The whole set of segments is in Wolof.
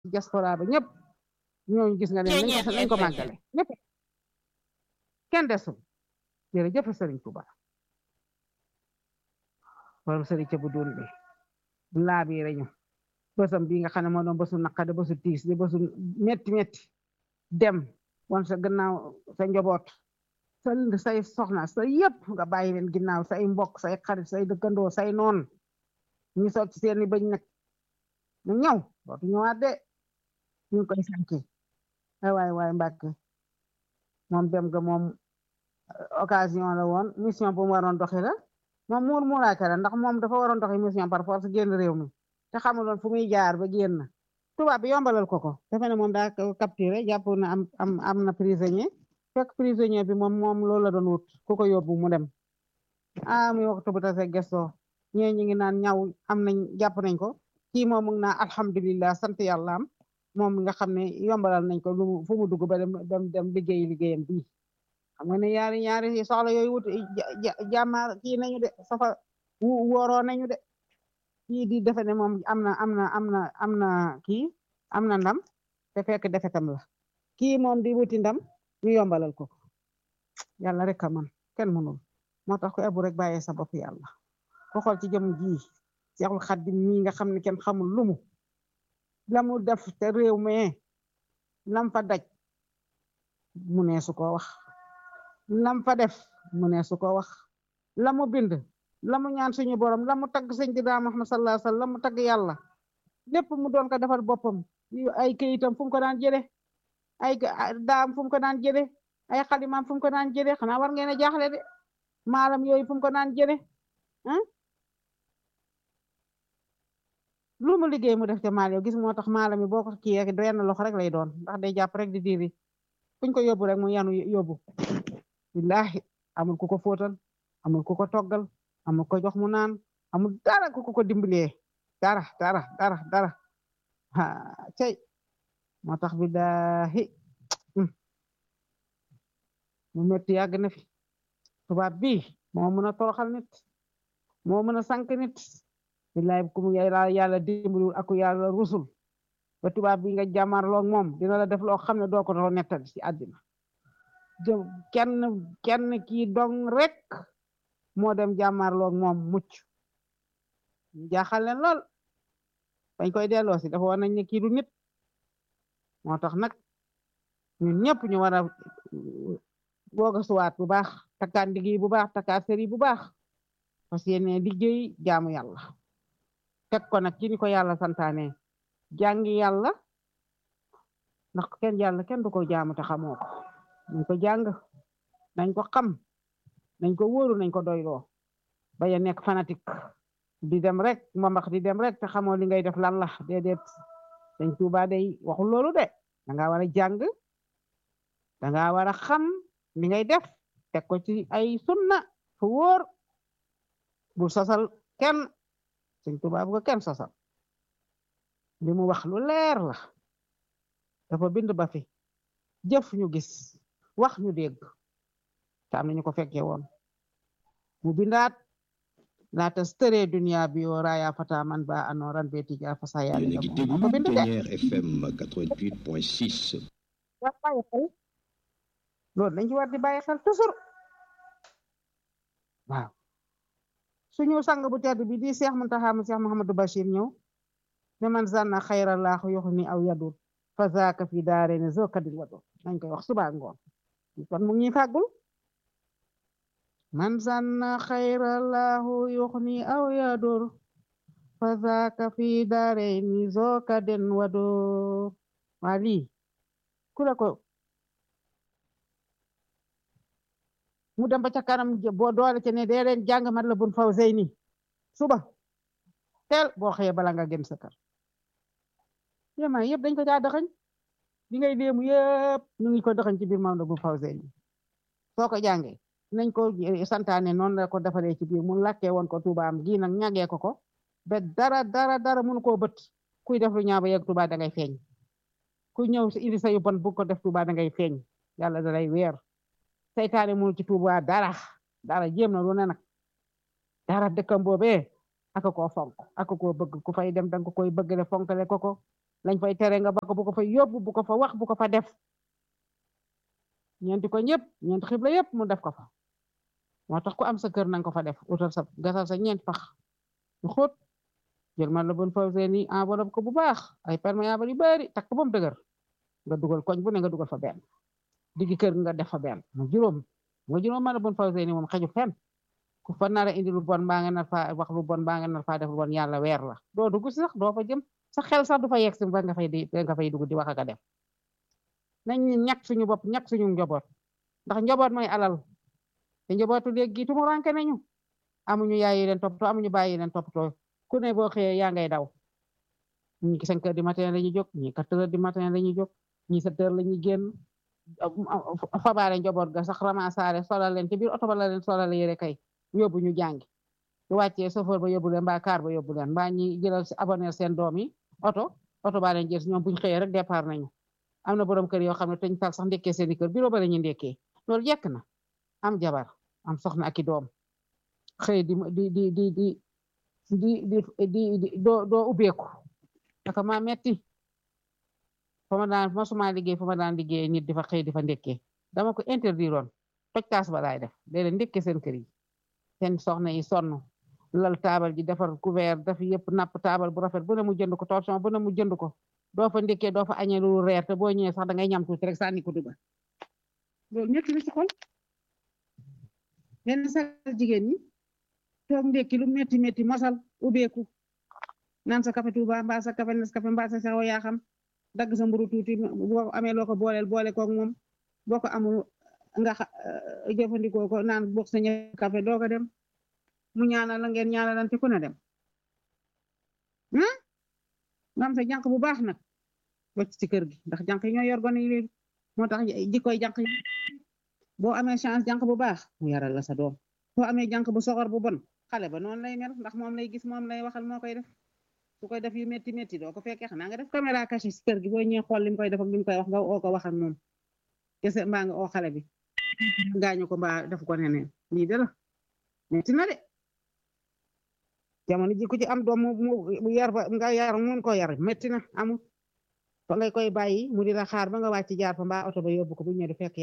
diaspora ba ñëpp ñooñu gis nga ne nañ ko nañ ko màggale ñëpp kenn desul jërëjëf sëriñ Tuuba borom sëriñ ca bu doon bi laa bi reñu bësam bi nga xam ne moo doon bësu naqade bësu tiis di bësu metti metti dem won sa gannaaw sa njaboot sa say soxna sa yëpp nga bàyyi leen ginnaaw say mbokk say xarit say dëkkandoo say noon ñu soog ci seeni bëñ nag ñu ñëw dootu ñëwaat de ñu ngi koy sànki ay waay waay Mbàkke moom dem ga moom occasion la woon mission bu mu waroon doxi la moom muur muuraake la ndax moom dafa waroon doxi mission par force génn réew mi te xamuloon fu muy jaar ba génn tubaab bi yombalal ko ko defe ne moom daa capturé jàpp na am am am na prisonnier fekk prisonnier bi moom moom loolu la doon wut ku ko yóbbu mu dem ah muy waxtu bu tase gestoo ñee ñi ngi naan ñaw am nañ jàpp nañ ko kii moom mu ngi naan alhamdulillah sant yàlla am moom nga xam ne yombalal nañ ko lu fu mu dugg ba dem dem dem liggéey liggéeyam bii xam nga ne yaari ñaari soxla yooyu wut jàmmaar kii nañu de safa wooroo nañu de kii di defe ne moom am na am na am na am na kii am na ndam te fekk defetam la kii moom di wuti ndam ñu yombalal ko yàlla rek a man kenn mënul moo tax ko ebu rek bàyyee sa bopp yàlla ko xool ci jëm ji Seexul Xaddim mii nga xam ne kenn xamul lumu la mu def te réew mi lam fa daj mu nee su ko wax lam fa def mu nee su ko wax la mu bind la mu ñaan suñu borom la mu tagg sëñ di daa Muhammad sallallahu alayhi wasallam la mu tagg yàlla lépp mu doon ko defal boppam ay këyitam fu mu ko daan jële ay daam fu mu ko daan jële ay xalimaam fu mu ko daan jële xanaa war ngeen a jaaxle de maalam yooyu fu mu ko daan jële ah lu mu liggéey mu def ca maal yow gis moo tax maalam yi boo ko kii rek benn loxo rek lay doon ndax day jàpp rek di diri fuñ ko yóbbu rek mu yanu yóbbu billahi amul ku ko fóotal amul ku ko toggal amul ko jox mu naan amul dara ku ko dimbalee dara dara dara dara ha cey moo tax billahi mu metti yàgg na fi tubaab bi moo mën a toroxal nit moo mën a sànq nit billahi ku mu yàlla dimbalul aku yàlla rusul ba tubaab bi nga jàmmarloog moom dina la def loo xam ne doo ko doo nettali ci àddina kenn kenn kii dong rek moo dem jàmmarloog moom mucc jaaxal leen lool bañ koy delloo si dafa war nañ ne kii du nit moo tax nag ñun ñëpp ñu war a boog a suwaat bu baax takkaat liggéey bu baax takkaat sëri bu baax parce que yéene liggéey jaamu yàlla teg ko nag ci ni ko yàlla santaane jàngi yàlla ndax kenn yàlla kenn du ko jaamu te xamoo ko nañ ko jàng nañ ko xam nañ ko wóoru nañ ko doyloo bañ a nekk fanatique di dem rek mbambax di dem rek te xamoo li ngay def lan la déedéet dañ Tuuba day waxul loolu de danga war a jàng danga war a xam li ngay def teg ko ci ay sunna fu wóor bul sosal kenn Sëñ Tuuba bu ko kenn sosal li mu wax lu leer la dafa bind ba fi jëf ñu gis wax ñu dégg te am nañu ko fekkee woon mu bindaat laata stëree dunia bi yoo raaya fata man ba anoran be tija fa sa yaali la ko bind de FM 88.6 war bàyyi xel loolu dañ ci war di bàyyi xel toujours waaw suñu sang bu tedd bi di Seex Muntaxa mu Seex Muhammadu Bachir ñëw ne man zanna xayrallahu yuxni aw yadur fa zaaka fi daareni zo kadil wado nañ koy wax suba ngoon kon mu ngi fàggul man zanna xayrallahu yuxni aw yadur fa zaaka fi daareni zo kadin wado waa lii ku la ko mu dem ba ca kanam boo doole ci ne dee leen jàng mat la bun faw zeyni suba teel boo xëyee bala nga gën sa kër yéema yëpp dañ ko caa dëxañ li ngay léemu yëpp ñu ngi ko dëxañ ci biir Maodo bu faw zeyni soo ko jàngee nañ ko santaane noonu la ko defaree ci biir mu lakkee woon ko tubaam gi nag ñagee ko ko ba dara dara dara mënu koo bët kuy def lu ñaaw ba yegg tuba da ngay feeñ ku ñëw si indi sa yu bon bu ko def tuba da ngay feeñ yàlla da lay weer seytaane mënu ci tuuba dara dara jéem na lu ne nag dara dëkkam boobee aka koo fonk aka koo bëgg ku fay dem danga koy bëggale fonkale ko ko lañ fay tere nga ba ko bu ko fa yóbbu bu ko fa wax bu ko fa def ñeenti ko ñëpp ñeenti xibla yëpp mu def ko fa moo tax ku am sa kër nanga ko fa def utal sa gasal sa ñeenti pax ñu xóot jël man la bon fawsee ni enveloppe ko bu baax ay perméable yu bari takk ba mu dëgër nga dugal koñ bu ne nga dugal fa benn diggi kër nga def fa benn mu juróom nga juróom man la bon fawsee ni moom xeju fenn ku fa nar a indi lu bon mbaa nga nar fa wax lu bon mbaa nga nar faa def lu bon yàlla weer la doo dugg si sax doo fa jëm sa xel sax du fa yegg si ba nga fay di nga fay dugg di wax ak a def nañ ñu ñàkk suñu bopp ñàkk suñu njaboot ndax njaboot mooy alal te njabootu léegi tumu ranke nañu amuñu yaay yi leen toppatoo amuñu bàyyi leen toppatoo ku ne boo xëyee yaa ngay daw ñi cinq heures du matin la ñuy jóg ñi quatre heures du matin la ñuy jóg ñi sept heures la ñuy génn fabaale njaboot ga sax ramassaare solal leen ci biir oto ba la leen solal yére kay yóbbu ñu jàngi su wàccee chauffeur ba yóbbu leen mbaa car ba yóbbu leen mbaa ñi jëlal si abonné seen doom yi oto oto baa leen jël si ñoom buñ xëyee rek départ nañu am na borom kër yoo xam ne teñ tal sax ndekkee seeni kër bureau ba la ñuy ndekkee loolu jekk na am jabar am soxna ak i doom xëy di di di di di di di di doo doo ubbeeku aka ma metti fa ma daan masuma liggéey fa ma daan liggéey nit di fa xëy di fa ndekkee dama ko interdire woon toj taas ba laay def léeg-léeg ndekkee seen kër yi seen soxna yi sonn lal taabal ji defar couvert daf yëpp napp taabal bu rafet bu ne mu jënd ko torsion bu ne mu jënd ko doo fa ndekkee doo fa añee lu reer te boo ñëwee sax da ngay ñam tuuti rek sànni ko dugal loolu ñetti na ci xol yenn sa jigéen ñi toog ndekki lu metti metti mosal ubbeeku naan sa café Touba mbaa sa café Nescafé mbaa sa sawo yaa xam dagg sa mburu tuuti boo amee loo ko booleel boole koog moom boo ko amul nga jëfandikoo ko naan bokk sa ñe café doo ko dem mu ñaanal la ngeen ñaanalante ku ne dem nga am sa jànq bu baax nag wacc ci kër gi ndax jànq yi ñoo yor gone yi léegi moo tax jikkoy jànq yi boo amee chance jànq bu baax mu yaral la sa doom boo amee jànq bu soxor bu bon xale ba noonu lay mel ndax moom lay gis moom lay waxal moo koy def su koy def yu metti metti doo ko fekkee xanaa nga def caméra cachée ci kër gi boo ñëwee xool li mu koy def ak li mu koy wax nga oo ko wax ak moom kese mbaa nga oo xale bi gaañu ko mbaa def ko neneen lii de la metti na de jamono ji ku ci am doom mu yar ba nga yar mun ko yar metti na amul fa ngay koy bàyyi mu di la xaar ba nga wàcc jaar fa mbaa oto ba yóbbu ko bu ñëwee du fekk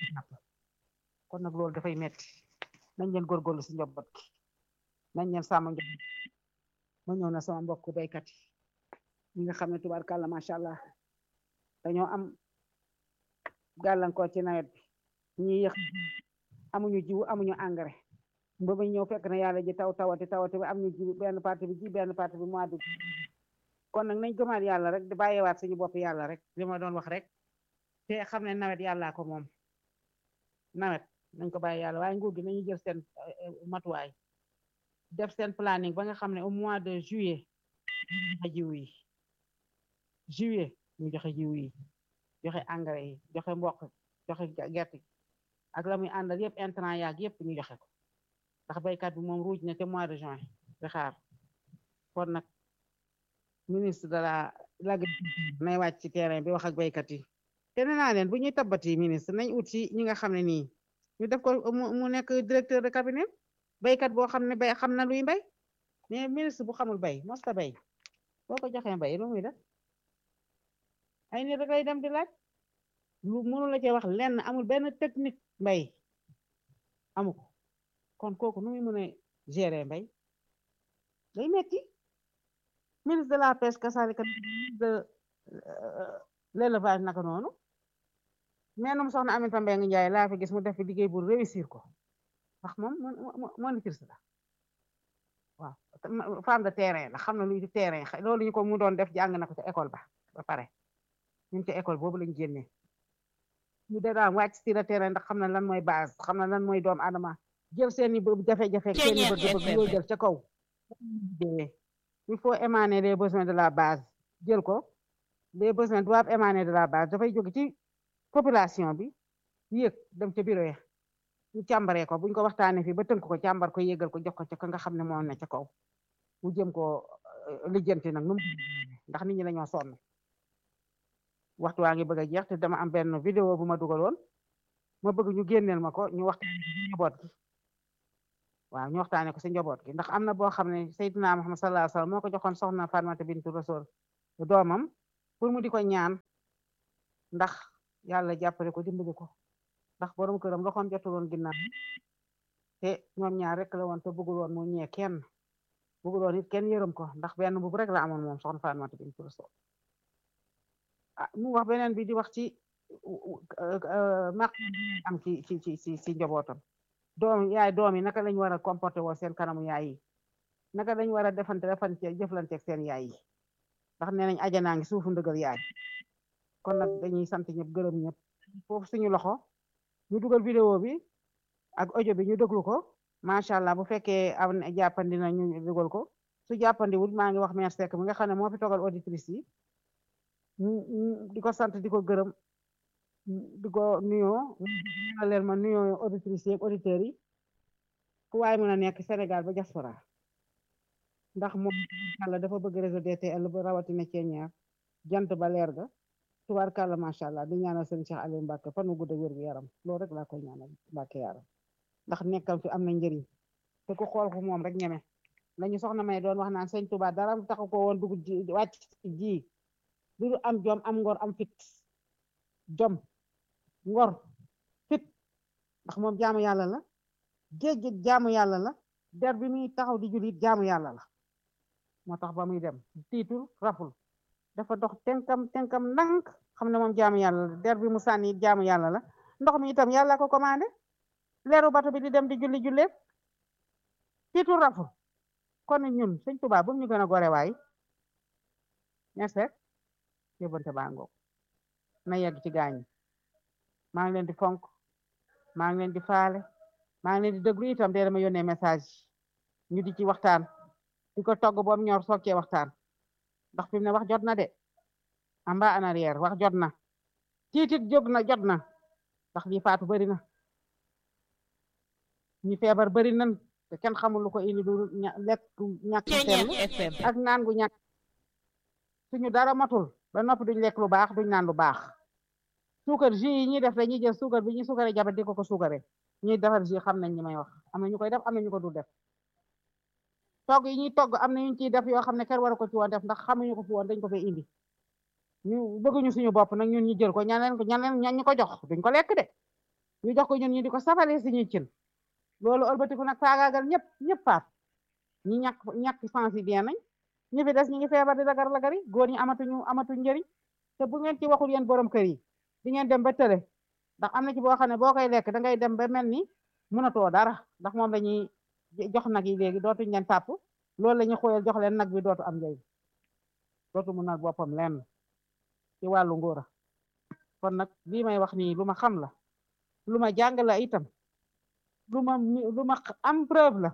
kon nag loolu dafay metti nañ leen góorgóorlu si njaboot gi nañ leen sàmm njaboot ma ñëw na sama mbokk baykat yi ñi nga xam ne tubaarkàlla macha allah dañoo am gàllankoor ci nawet bi ñi yëq amuñu jiwu amuñu engrais ba ba ñëw fekk na yàlla ji taw tawati tawati ba am ñu ji benn parti bi ji benn parti bi mois d'août kon nag nañ gëmaat yàlla rek di bàyyiwaat suñu bopp yàlla rek li ma doon wax rek te xam ne nawet yàllaa ko moom nawet nañ ko bàyyi yàlla waaye nguur gi nañu jël seen matuwaay def seen planning ba nga xam ne au mois de juillet ñu joxe jiw yi juillet ñu joxe jiw yi joxe engrais yi joxe mboq joxe gerte ak la muy àndal yëpp intrant yaag yëpp ñu joxe ko ndax baykat bi moom ruuj na te mois de juin di xaar kon nag ministre de la l'agriculture nay wàcc ci terrain bi wax ak baykat yi te nee naa leen bu ñuy tabbati ministre nañ ut ci ñi nga xam ne nii ñu def ko mu nekk directeur de cabinet baykat boo xam ne bay xam na luy mbay mais ministre bu xamul bay mosta bay boo ko joxee mbay lu muy def ay nit rek lay dem di laaj lu mënu la cee wax lenn amul benn technique mbay amu ko kon kooku nu muy mën a gérer mbay day metti ministre de la pêche kasaalika de l'élevage naka noonu mais num soxna Aminata Mbengue Ndiaye laa fi gis mu def fi liggéey bu réussir ko ndax moom monitrice la waaw femme de terrain la xam na luy terrain loolu ñu ko mu doon def jàng na ko ca école ba ba pare ñun ca école boobu lañ génnee ñu de daan wàcc si la terrain ndax xam na lan mooy base xam na lan mooy doomu adama jël seeni jafe-jafe seeni bëgg-bëgg yoo jël ca kaw il faut émaner les besoins de la base jël ko les besoins doivent émaner de la base dafay jóge ci population bi yéeg dem ca bureau ya ñu càmbaree ko buñ ko waxtaanee fii ba tënk ko càmbar ko yégal ko jox ko ca ka nga xam ne moo ne ca kaw mu jëm ko lijjanti nag nu mu ndax nit ñi dañoo sonn waxtu waa ngi bëgg a jeex te dama am benn vidéo bu ma dugaloon ma bëgg ñu génneel ma ko ñu waxtaane ko ci njaboot gi waaw ñu waxtaane ko ci njaboot gi ndax am na boo xam ne Seydina Muhammad sallallahu alayhi wasallam moo ko joxoon soxna Fatimata bintu Rasul doomam pour mu di ko ñaan ndax yàlla jàppale ko dimbali ko ndax borom këram loxoom jotuloon ginnaaw te ñoom ñaar rek la woon te bëggul woon mu ñee kenn bëggul woon it kenn yërëm ko ndax benn bu rek la amoon moom soxna Faatumata bintu Rasuul ah mu wax beneen bi di wax ci maq am ci ci ci ci ci njabootam doom yaay doom yi naka lañ war a comporté woo seen kanamu yaay yi naka lañ war a defante defante jëflante ak seen yaay yi ndax nee nañ ajanaa ngi suufu ndëgal yaay kon nag dañuy sant ñëpp gërëm ñëpp foofu suñu loxo ñu dugal vidéo bi ak audio bi ñu déglu ko macha allah bu fekkee am na jàppandi na ñu dugal ko su jàppandiwul maa ngi wax mère Seck mi nga xam ne moo fi togal auditrice yi di ko sant di ko gërëm di ko nuyoo ñaanal leen ma nuyoo auditrice yi ak auditeurs yi fu waay mën a nekk Sénégal ba diaspora ndax moom yàlla dafa bëgg réseau DTL ba rawatina ceeñaar jant ba leer ga tubaarkàlla macha allah di ñaanal sëñ Cheikh Aliou Mbacke fan wu gudd wér gu yaram loolu rek laa koy ñaanal Mbacke yaram ndax nekkam fi am na njëriñ te ku xool ko moom rek ñeme lañu soxna may doon wax naan sëñ Touba dara taxu ko woon dugg ji wàcc ji lu am jom am ngor am fit jom ngor fit ndax moom jaamu yàlla la géej gi jaamu yàlla la der bi muy taxaw di julit jaamu yàlla la moo tax ba muy dem tiitul raful dafa dox tenkam tenkam ndànk xam ne moom jaamu yàlla la der bi mu sànni jaamu yàlla la ndox mi itam yàlla ko commandé leeru bato bi di dem di julli julleet tiitul raful kon ñun sëñ Tuubaa bu ñu gën a gore waay merci yóbbante baa ngoog na yegg ci gaañi maa ngi leen di fonk maa ngi leen di faale maa ngi leen di déglu itam dee dama yónnee message ñu di ci waxtaan di ko togg boom ñor soog cee waxtaan ndax fi mu ne wax jot na de amba en arrière wax jot na tiitit jóg na jot na ndax lii faatu bari na ñi feebar bari nan te kenn xamul lu ko indi du lekk ñàkk sell ak naan gu ñàkk suñu dara matul ba noppi duñ lekk lu baax duñ naan lu baax suukar jus yi ñuy def dañuy jël suukar bi ñuy suukare jabat di ko ko suukare ñuy defar jus xam nañ ñi may wax am na ñu koy def am na ñu ko dul def togg yi ñuy togg am na ñu ciy def yoo xam ne kenn waru ko ci woon def ndax xamuñu ko fi woon dañ ko fay indi ñu bëgguñu suñu bopp nag ñun ñu jël ko ñaneen ko ñaneen ñan ñu ko jox duñ ko lekk de ñu jox ko ñun ñu di ko safale suñuy cin loolu ëlbatiku nag faagaagal ñëpp ñëpp faat ñi ñàkk ñàkk sens yi bien nañ ñi fi des ñi ngi feebar di lagar lagari góor ñi amatuñu amatuñ njëriñ te bu ngeen ci waxul yéen borom kër yi di ngeen dem ba tële ndax am na ci boo xam ne boo koy lekk da ngay dem ba mel ni mënatoo dara ndax moom lañuy jox nag yi léegi dootuñ leen tàpp loolu la ñuy xooyal jox leen nag bi dootu am njëriñ dootu mu nag boppam lenn ci wàllu ngóora kon nag lii may wax nii lu ma xam la lu ma jàng la itam lu ma lu ma am preuve la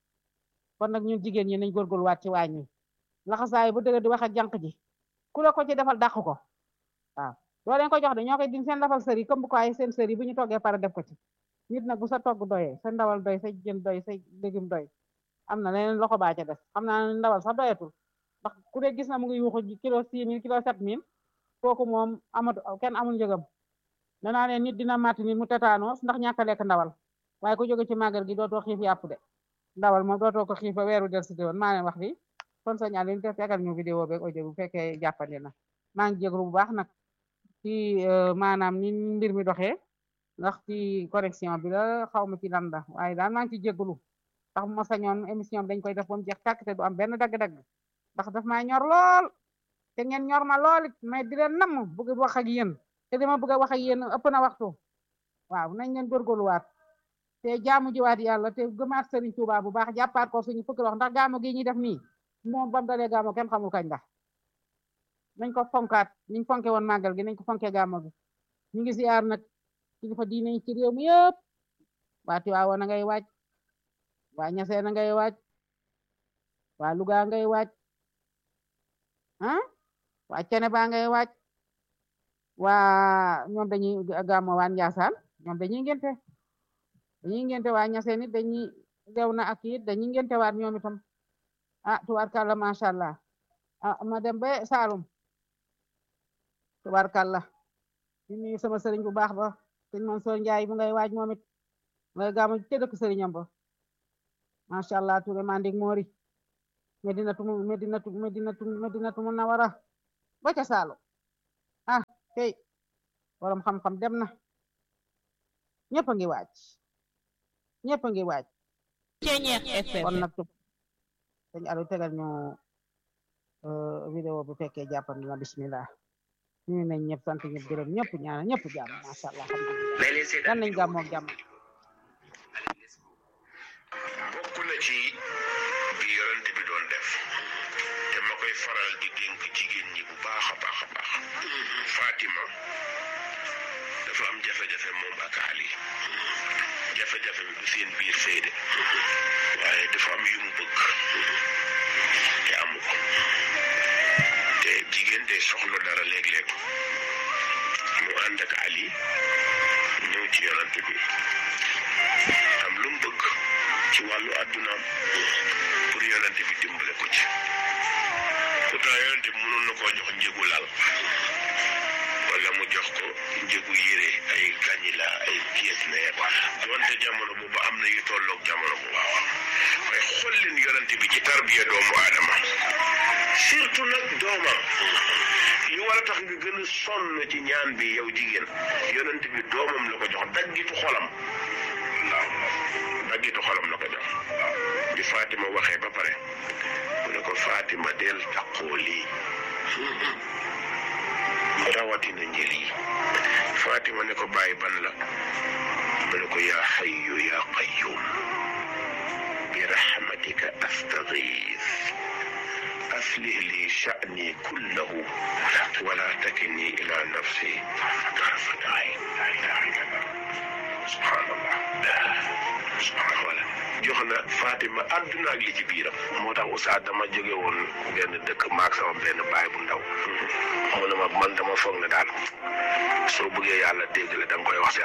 kon nag ñun jigéen ñi nañ góorgóorluwaat ci waañ wi laxasaay bu dëgg di wax ak jànq ji ku la ko ci defal dàq ko waaw doo leen ko jox de ñoo koy din seen lafal sër yi comme ko ay seen sër yi bu ñu toggee pare def ko ci nit nag bu sa togg doyee sa ndawal doy sa jën doy sa légume doy am na leneen loxo baa ca des xam naa ndawal sax doyatul ndax ku ne gis na mu ngi yuuxu kilo six mille kilo sept mille kooku moom amatu kenn amul njëgam danaa ne nit dina màtt nit mu tetaanoos ndax ñàkk a lekk ndawal waaye ku jóge ci màggal gi dootoo xiif yàpp de ndawal moom dootoo ko xiif ba weeru del si woon maa leen wax fi kon sa ñaar leen te tegal ñu vidéo beeg audio bu fekkee jàppandi na maa ngi jéglu bu baax nag ci maanaam ni mbir mi doxee ndax ci connexion bi la xaw ma ci lan la waaye daal maa ngi ci jéglu ndax bu ma sañoon émission bi dañ koy def ba mu jeex tàkk te du am benn dagg-dagg ndax daf maa ñor lool te ngeen ñor ma lool it may di leen namm bëgg wax ak yéen te dama bëgg a wax ak yéen ëpp na waxtu waaw nañ leen góorgóorluwaat te jaamu jiwaat yàlla te gëmaat Sëriñ Tuubaa bu baax jàppaat ko suñu fukki wax ndax gaamu gi ñuy def nii moom bam dalee gaamu kenn xamul kañ la nañ ko fonkaat niñ fonke woon màggal gi nañ ko fonke gaamu gi ñu ngi ziar nag kilifa diine ci réew mi yëpp waa Tiwaawan a ngay waaj waa Ñaseen a ngay waaj waa Luga ngay waaj ah waa Cene ba ngay waaj waa ñoom dañuy gàmmo waa Njaasaan ñoom dañuy ngente dañuy ngente waa Ñaseen it dañuy lew na ak it dañuy ngente waat ñoom itam ah tubaarkàlla macha allah ah ma dem ba Saalum tubaarkàlla di nuyu sama sëriñ bu baax ba sëñ Mansoor Njaay bu ngay waaj moom it ngay gàmmo te dëkk sëriñam ba macha allah Touré Mandik Mori Medinatu Medinatu Medinatu Medinatu Munawara ba ca Saalum tey borom xam-xam dem na ñëpp a ngi waaj ñëpp a ngi waaj kon nag dañ alu tegal ñu vidéo bu fekkee jàppandi na bismillah ñu nañ ñëpp sant ñëpp gërëm ñëpp ñaana ñëpp jàmm masha Allah alhamdulillah yan nañ gàmmoo jàmm bokk na ci bi yonent bi doon def te ma koy faral di dénk jigéen ñi bu baax a baax a baax Fatima dafa am jafe-jafe moom ak Ali jafe-jafe bi du seen biir sëy de waaye dafa am yu mu bëgg te amu ko te jigéen de soxla dara léeg-léeg mu ànd ak Ali ñëw ci yonent bi am lu mu bëgg ci wàllu àddunaam pour yonent bi dimbale ko ci pourtant yonent bi mënoon na koo jox njëgu lal wala mu jox ko njëgu yére ay kañila ay pièces neer donte jamono boobu am na yu tolloog jamono bu waaw waaye xool leen yonent bi ci tarbiya doomu aadama surtout nag doomam yi war a tax nga gën a sonn ci ñaan bi yow jigéen yonent bi doomam la ko jox daggitu xolam daggitu xolam la ko jox bi Fatima waxee ba pare mu ne ko Fatima del taqoo lii rawatina njël yi Fatima ne ko bàyyi ban la mu ne ko yaa xayyu yaa qayyum bi rahmatika astagiis aslih li sha'ni kullahu wala takilni ila nafsi tarfata ayn la ilaha illallah subhanallah subhanallah jox na Fatima àdduna ak li ci biiram moo tax Oustaz dama jóge woon benn dëkk maag sama benn baay bu ndaw mu ne ma man dama foog ne daal soo bëggee yàlla dégg la da nga koy wax si